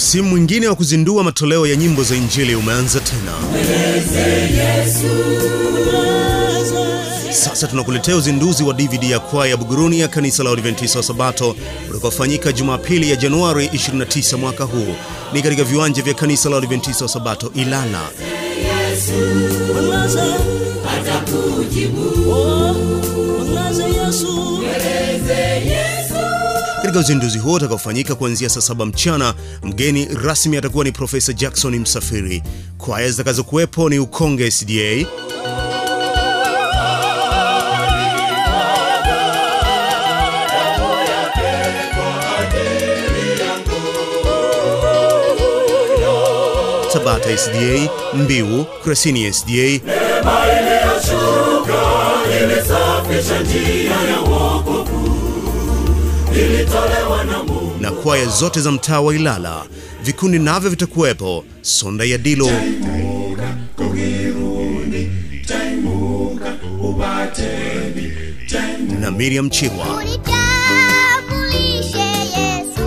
Msimu mwingine wa kuzindua matoleo ya nyimbo za Injili umeanza tena. Sasa tunakuletea uzinduzi wa DVD ya kwaya ya Buguruni ya kanisa la Adventista wa Sabato utakaofanyika Jumapili ya Januari 29 mwaka huu. Ni katika viwanja vya kanisa la Adventista wa Sabato Ilala. Katika uzinduzi huo utakaofanyika kuanzia saa saba mchana, mgeni rasmi atakuwa ni Profesa Jackson Msafiri. Kwaya zitakazokuwepo ni Ukonge SDA, Tabata SDA, Mbiu, Kresini SDA na kwaya zote za mtaa wa Ilala. Vikundi navyo vitakuwepo: Sonda ya Dilo, na Miriam Chirwa. Unitambulishe Yesu,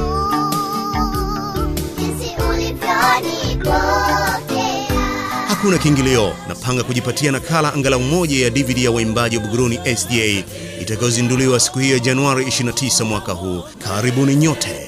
jinsi ulivyonipokea. Hakuna kiingilio. Napanga kujipatia nakala angalau moja ya DVD ya waimbaji wa Buguruni SDA itakayozinduliwa siku hiyo ya Januari 29 mwaka huu. Karibuni nyote.